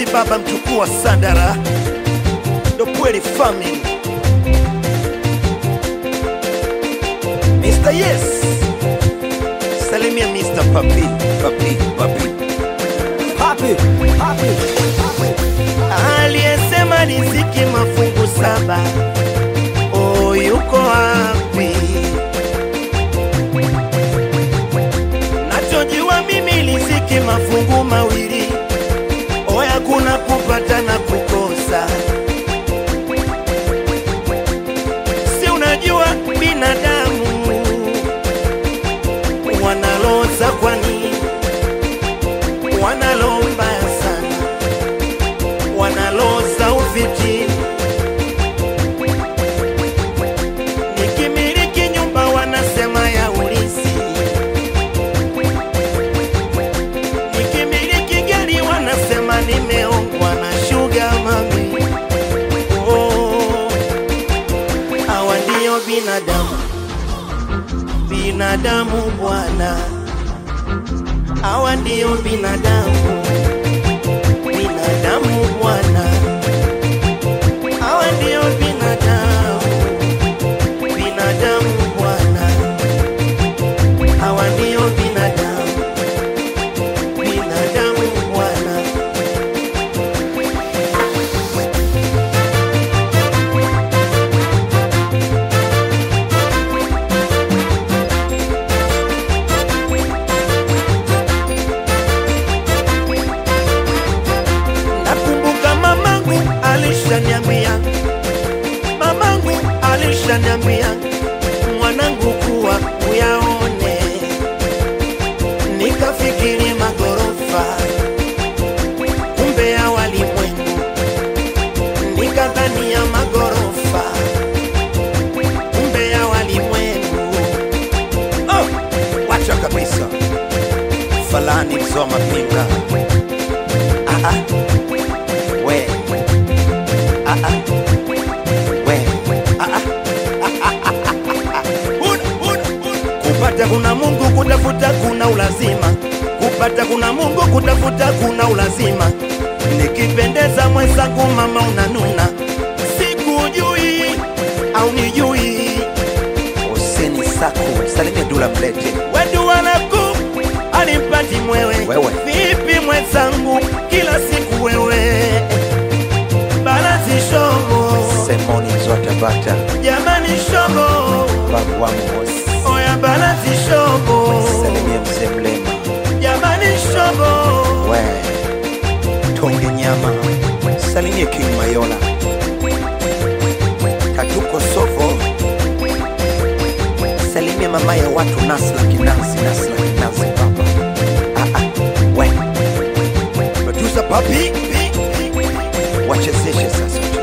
baba mchukuu wa Sandara, ndo kweli family. Mr. Yes, salimia Mr. Papi, Papi, Papi. Happy, happy, happy. Aliyesema riziki mafungu saba, oh, yuko wapi? Nachojua mimi riziki mafungu mawili, oya, kuna kupata na kukosa. Si unajua binadamu wanaloza, kwani wanalo mbaya sana wanaloza ufiti. Nikimiliki nyumba wanasema ya ulisi, nikimiliki gari wanasema nimeongwa na shuga mami. Oh, hawa ndio binadamu, binadamu bwana, hawa ndio binadamu binadamu bwana, hawa ndio binadamu, binadamu bwana, hawa ndio binadamu, binadamu bwana. Nakumbuka mamangu alishaniambia, mamangu alishaniambia, mwanangu kuwa uyaone. Nikafikiri magorofa, kumbe ya walimwengu. Nikadhania magorofa, kumbe ya walimwengu. Oh, wacha kabisa, falani mzoa mapinga ah, ah. We. Ah, ah. We. Ah, ah. Huna, huna, huna. Kupata kuna Mungu, kutafuta kuna ulazima. Kupata kuna Mungu, kutafuta kuna ulazima. Nikipendeza mwenzangu, mama unanuna, sikujui au nijui. Huseni Sako, salimia Dula Mlete. Wedu wanaku alimpati mwewe, Wewe. vipi mwenzangu, kila siku wewe balazi shogo, Semoni zote bata jamani shogo, babu wangu Mosi. oya balazi shogo, Salimia mzee Mlema jamani shogo, we tonge nyama salimia King Mayola Katuko Sofo salimia mama ya watu Nasla Kinansi Nasla Kinansi baba ah, ah, we producer papi, wachezeshe sasa